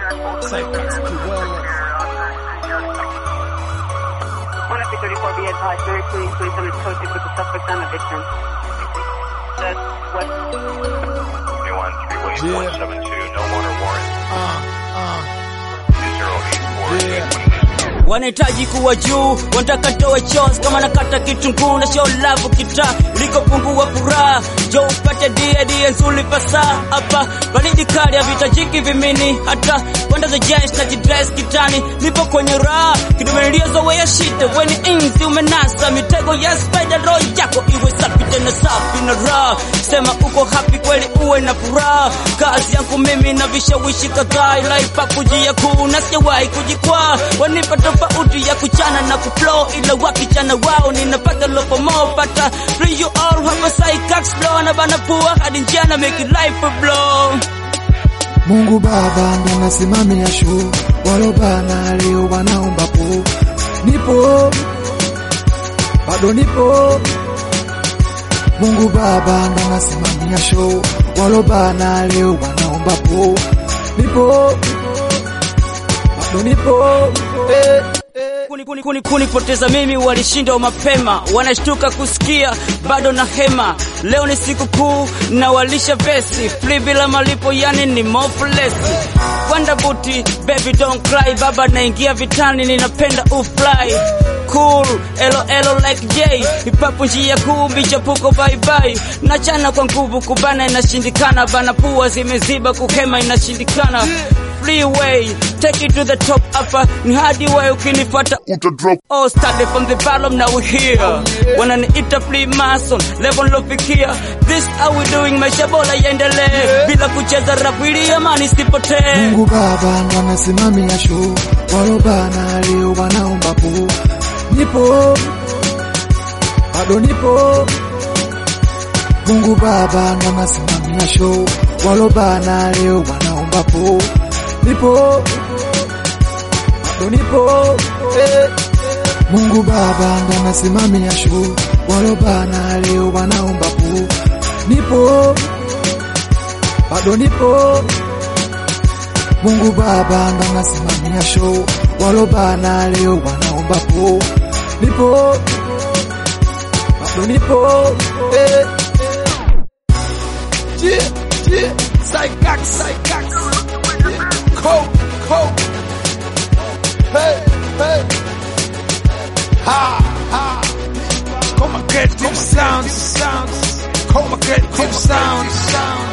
Cypress Kiwele. One up 34 be advised, very clean, please, and it's posted with the suspect on eviction. That's what 21 3 William Yeah. 172, no water warrant, Uh, uh, 2084. yeah. wanahitaji kuwa juu, wanataka toe chos kama nakata kitunguu na show love kita ilikopungua furaha jo upate die die nzuri pasa hapa baridi kali havitajiki vimini hata kwenda za jesh na jidress kitani nipo kwenye raha kidomeliozoweya shite weni inzi umenasa mitego ya spider roho yako iwe safi tena safi na raha sema uko happy kweli uwe na furaha kazi yangu mimi na vishawishi kadhaa ila ipakujia kuu na sijawahi kujikwaa wanipa tofauti ya kuchana na kuflow ila wakichana wao ninapata lopomo pata free you all hapa psychax blow na bana pua hadi njana make it life a blow Mungu Baba ndo nasimamia show, walobana leo wanaomba po, nipo bado nipo. Mungu Baba ndo nasimamia show, walobana leo wanaomba po, nipo bado nipo eh, eh. kuni, kuni, kuni, kuni poteza mimi walishindwa mapema, wanashtuka kusikia bado na hema. Leo ni siku kuu na walisha vesi free bila malipo, yani ni mofless Wanda buti baby don't cry, baba naingia vitani, ninapenda ufly cool elo elo like J hipapu njia kuu michapuko bye bye nachana kwa nguvu kubana inashindikana bana pua zimeziba kuhema inashindikana freeway take it to the top hapa ni hadi way ukinifuata utadrop all started from the bottom now we here wananiita free mason level lofikia this how we doing maisha bora yaendelee bila kucheza rap ili amani sipotee Mungu Baba ndo anasimamia show, walobana leo wanaomba po, nipo bado nipo. Mungu Baba ndo anasimamia show, walobana leo wanaomba po, nipo bado nipo eh. Mungu Baba ndo anasimamia show, walobana leo wanaomba po, nipo bado nipo. Mungu Baba ndo anasimamia show, walobana leo wanaomba po, nipo bado nipo eh. Yeah, yeah. Cycax, Cycax. Yeah. Coke, Coke. Hey, hey. Ha, ha. Come and get them sounds, sounds. Come and get them sounds, sounds.